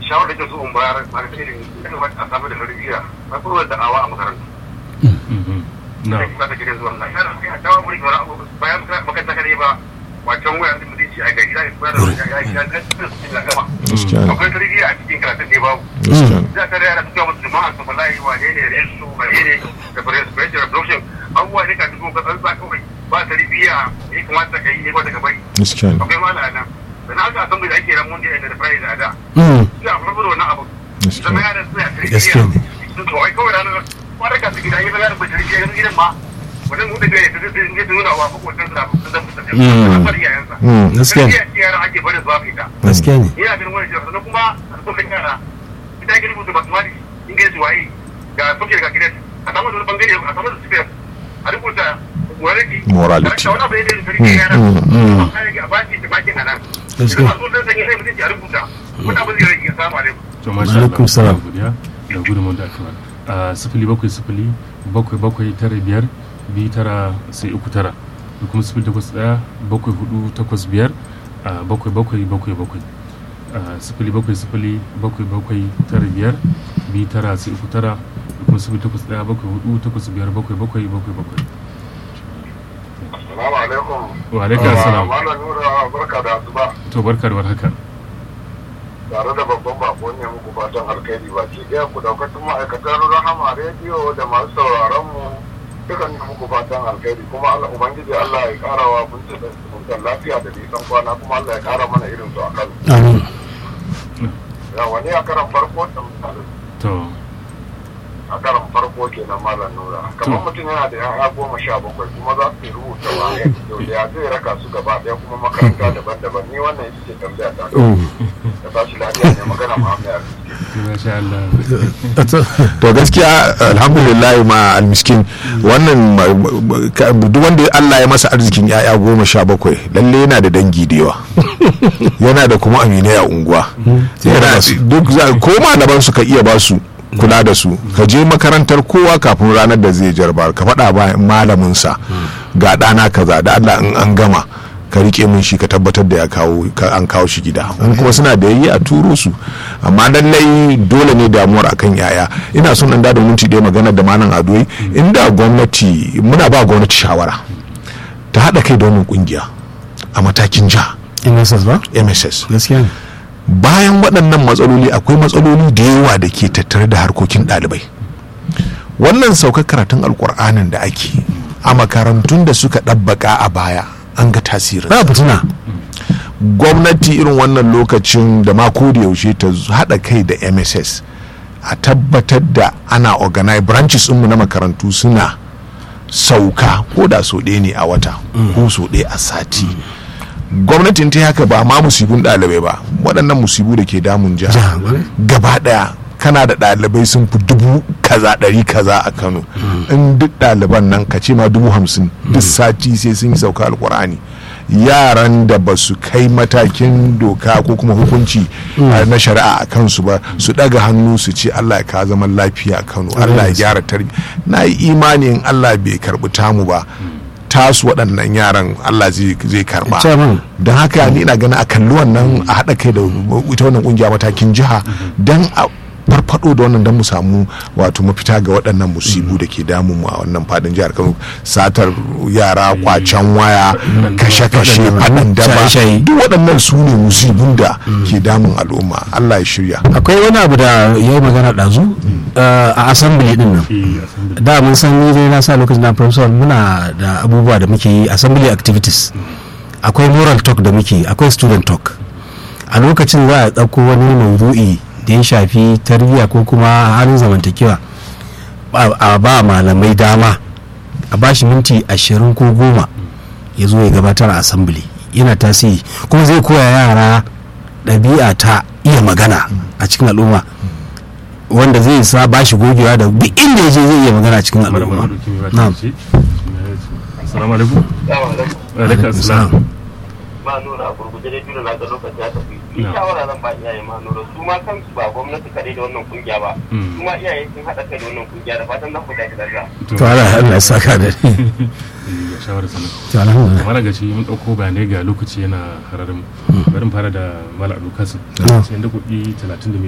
shawarar da su in bayar ba da irin ya kamata a samu da tarbiyya na kuma da awa a makarantu na sai ba ta gidan zuwa na yana sai a dawo muri wani abu bayan makaranta kadai ba wacan waya da mutunci a gari ya bayar da ya ya ya ya gama gaskiya ne akwai tarbiyya a cikin karatun ne babu gaskiya ne za ka rayar da musu jama'a su wallahi wane ne da su wane ne da president revolution abubuwa ne ka dubo ka tsantsa kawai ba tarbiyya ya kamata ka yi ne ba daga bari gaskiya ne akwai mala nan da na haka san da ake ran mun da da price a da Mm. ina farko da wannan abu gaskiya zama ne yaran suna Gaskiya tarbiyya ne. sun kawai kawai ranar kwaraka su gida yi zama yaran bai tarbiyya yanzu gidan ma wannan mutu da ya tafi da ya nuna wa makwacin sa sun zama su Mm. tafiya bar iyayensa Mm. Gaskiya ne. tarbiyya ce yaran ake barin zuwa fita gaskiya ne ina ganin wani jiya sannan kuma alƙawarin yara ita ya rubuta basmati ingilishi waye ga soke ga gidan a samu da wani bangare a samu da sufiya a rubuta morality Morality. wani abu ya da tarbiyya yara mm. a kare a bashi da bakin a nan Gaskiya. idan masu dan sanya sai mutunci a rubuta wani abu zai rage samu alaikum to masha Alaikum Allah salam. muna godiya da gudunmu da aka bada a sifili bakwai sifili bakwai bakwai tara biyar biyu tara sai uku tara da kuma sifili takwas ɗaya bakwai hudu takwas biyar a bakwai bakwai bakwai bakwai a sifili bakwai sifili bakwai bakwai tara biyar biyu tara sai uku tara da kuma sifili takwas ɗaya bakwai hudu takwas biyar bakwai bakwai bakwai bakwai assalamu alaikum wa alaikum assalam malam nura barka da asuba to barka da warhaka tare da babban bako ne muku fatan alkhairi ba ke ɗaya ku daukacin ma'aikatan rahama rediyo da masu sauraron mu dukan ne muku fatan alkhairi kuma Allah ubangiji Allah ya kara wa mun da mutan lafiya da nisan kwana kuma Allah ya kara mana irin su a kan amin ya wani a karan farko da misali to a karan farko kenan malam nura kamar mutum yana da yaya goma sha bakwai kuma za su rubuta wa ya zai raka su gaba ɗaya kuma makaranta daban-daban ni wannan ita ce tambaya ta da tashi lafiya ne magana Muhammad masha Allah to gaskiya alhamdulillah ma almiskin wannan ma- ka- duk wanda Allah ya masa arzikin yaya goma sha bakwai lalle yana da dangi da yawa yana da kuma aminai a unguwa yana duk za ko malaman su ka iya ba su kula da su ka je makarantar kowa kafin ranar da zai jarba ka faɗa ba malamin sa ga ɗana kaza da Allah in an gama ka rike min shi ka tabbatar da ya kawo ka- an kawo shi gida in kuma suna da yayi a turo su amma lallai dole ne damuwar akan yaya ina son dan da minti ɗaya magana da malam adoyi inda gwamnati muna ba gwamnati shawara ta haɗa kai da wannan kungiya a matakin jiha MSS ba mss gaskiya ne bayan waɗannan matsaloli akwai matsaloli da yawa da ke tattare da harkokin ɗalibai wannan saukar karatun alkur'anin da ake a makarantun da suka ɗabbaka a baya an ga tasirin ba fitina gwamnati irin wannan lokacin da mako da yaushe ta z- haɗa kai da mss a tabbatar da ana organize branches ɗinmu na makarantu suna sauka ko da so ɗaya ne a wata ko so ɗaya a sati gwamnatin ta yi haka ba ma musibin ɗalibai ba waɗannan musibu da ke damun jiha Jiha, ƙwarai. gaba ɗaya kana da ɗalibai sun fi dubu kaza ɗari kaza a kano in duk ɗaliban nan ka ce ma dubu hamsin duk sati sai sun yi sauka alkur'ani yaran da ba su kai matakin doka ko kuma hukunci a na shari'a a kansu ba su ɗaga hannu su ce allah ya ka zaman lafiya a kano allah ya gyara tarbi na yi imanin allah bai karɓi tamu ba tasu waɗannan yaran allah zai zai karɓa Chairman. don haka ni ina ganin a kalli wannan a haɗa kai da ita wannan kungiya matakin jiha don a farfado da wannan don mu samu wato mafita ga waɗannan musibu da ke damun mu a wannan fadin jihar kano satar yara kwacen waya kashe-kashe faɗin daba Shaye-shaye. duk waɗannan su ne musibun da ke damun al'umma allah ya shirya akwai wani abu da ya yi magana ɗazu uh, a assembly din nan eh assembly da mun san ni dai na sa lokacin na professor muna da abubuwa da muke yi assembly activities akwai moral talk da muke yi akwai student talk a lokacin za a ɗauko wani maudu'i da ya shafi tarbiyya ko kuma halin zamantakewa a a ba malamai dama a ba shi minti ashirin ko goma ya zo ya gabatar a assembly yana tasiri kuma zai koya yara ɗabi'a ta iya magana a cikin al'umma wanda zai sa ba shi gogewa da duk inda ya je zai iya magana a cikin Mara al'umma mara doki mai Na'am. bata ce assalamu alaikum wa alaikum assalam ma nuna a gurguje dai tuna na ga lokaci ya tafi Na. ni shawara zan ba iyaye ma nuna su ma kansu ba gwamnati kadai da wannan kungiya ba Mm. su ma iyaye sun haɗa kai da wannan kungiya da fatan za ku tashi lafiya to Allah Allah ya saka da ni ga shawarar sanar to alhamdulillah kamar ga shi mun ɗauko bayanai ga lokaci yana hararin bari mu fara da mala abu kasim Na. sai da kuɗi talatin da